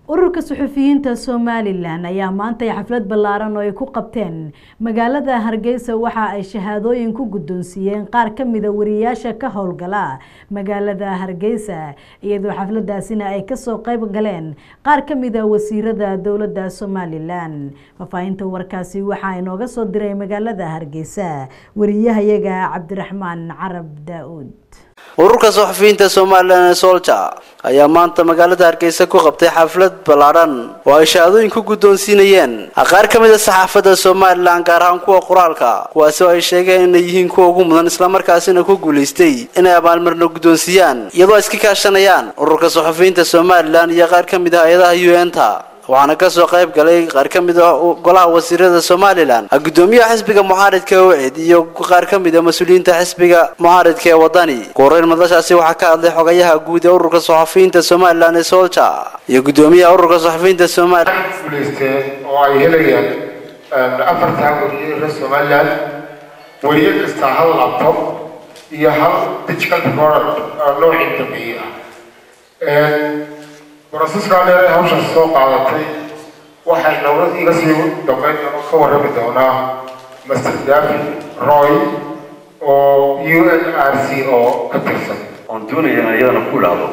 ururka suxufiyiinta somalilan ayaa maantay xaflad ballaaran oo ay ku qabteen magaalada hargeysa waxa ay shahaadooyin ku guddoonsiiyeen qaar ka mida wariyaasha ka howlgala magaalada hargeysa iyadoo xafladaasina ay kasoo qayb galeen qaar ka mida wasiirada dowladda somalilan faafahinta warkaasi waxaa inooga soo diray magaalada hargeysa wariyahayaga cabdiraxmaan carab daa-uud ururka suxufiyiinta somalilan ee solja ayaa maanta magaalada hargeysa ku qabtay xaflad ballaadhan oo ay shahaadooyin ku guddoonsiinayeen qaar ka mid a saxaafadda somalilan gaar ahaan kuwa qoraalka kuwaasi oo ay sheegeen inay yihiin kuwa ugu mudan islamarkaasina ku guulaystay inay abaalmarino guddoonsiiyaan iyadoo ay iska kaashanayaan ururka suxufiyiinta somalilan iyo qaar ka mid ah hay-adaha u n ta waxaana kasoo qayb galay qaar ka mid a golaha wasiirada somalilan gudoomiyaha xisbiga mucaaridka ewcid iyo qaar ka mid a mas-uuliyiinta xisbiga mucaaridka ee wadani kuhoreyn madashaasi waxaa ka hadlay xogayaha guud ee ururka suxufiyiinta somalilan ee solja iyo gudoomiyaha ururka suxufiyiinta somalilan guulaysteen oo ay helayaan afartaa wariye reer somalilan wariye kasta hal laptop iyo hal digital product noocii dambeeye ah broseskaa dheer ee hawshaas soo qaadatay waxay dowlad iga sii dambeyn ka warrami doonaa master david roy oo u n r c oo ka tirsan oon doonaya in ayadana ku idhaahdo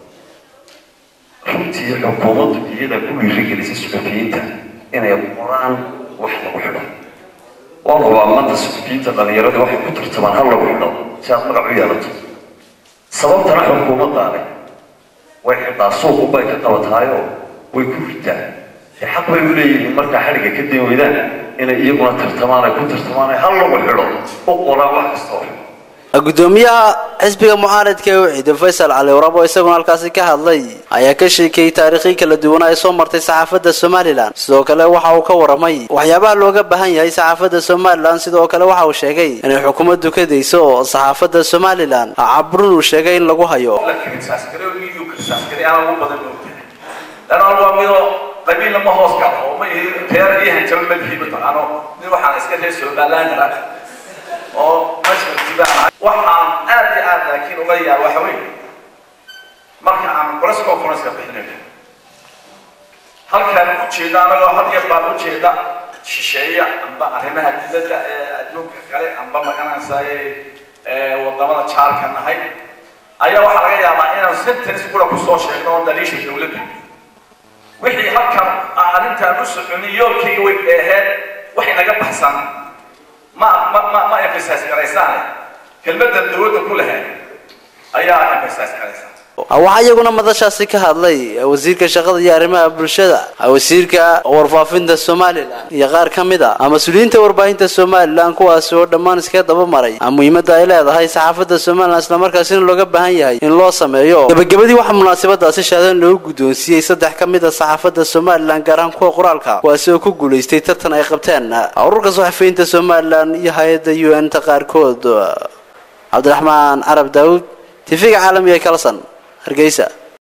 runtii xukuumaddu iyada ku dhiirigelisay suxufiyiinta inay qoraan wax lagu xidho waan hubaa maanta suxufiyiinta dhallinyarada waxay ku tartamaan hal lagu xidho si aad magac u yeelato sababtana xukuumaddaani way xidhaa suuqu bay ka qabatahayoo way ku ritaa dee xaq bay u leeyihiin markaa xadhigga ka dan weydaan inay iyaguna tartamaan ay ku tartamaan ay hal lagu xidho u qoraan wax kastoo gudoomiyaha xisbiga mucaaridka ee wixida faysal cali warab oo isaguna halkaasi ka hadlay ayaa ka sheekeeyey taariikhii kala duwana ay soo martay saxaafadda somalilan sidoo kale waxa uu ka waramay waxyaabaha looga baahan yahay saxaafadda somalilan sidoo kale waxa uu sheegay inay xukuumaddu ka dayso saxaafadda somalilan cabrun uu sheegay in lagu hayo qabiil lama hoos galo oo ma ihi reer iyo hanjabo madhii mataqaano nin waxaan iska reer somaliland kara oo masjidibaa waxaan aad iyo aad laakiin uga yaab waxa weeye marka aan press conference-ka bixinayno halkaan ujeeda anagoo had yar baan ujeeda shisheeya amba arrimaha dibadda ee adduunka kale amba magaranaysa ee wadamada jaarka nahay ayaa waxaa laga yaabaa inaan sentence kula kusoo sheegno oo daliisha dawladda wixii halkan arrintaan u soconin yoolkayga way dheeheen waxay naga baxsan ma ma ma ma emphasize garaysaane kelmaddan dawladda ku lahayd ayaa emphasize garaysaa waxaa iyaguna madashaasi ka hadlay wasiirka shaqada iyo arrimaha bulshada wasiirka warfaafinta somalilan iyo qaar ka mid a mas-uuliyiinta warbaahinta somalilan kuwaasi oo dhammaan iska daba maray muhiimadda ay leedahay saxaafadda somalilan islamarkaasina looga baahan yahay in loo sameeyo gabagabadii waxaa munaasabadaasi shaadan loogu guddoonsiiyey saddex ka mid a saxaafadda somalilan gaar ahaan kuwa qoraalka kuwaasi oo ku guulaystay tartan ay qabteen ururka suxufiyiinta somalilan iyo hay-adda u n ta qaarkood cabdiraxmaan carab daawud tifiga caalamiga ee kalson hargeysa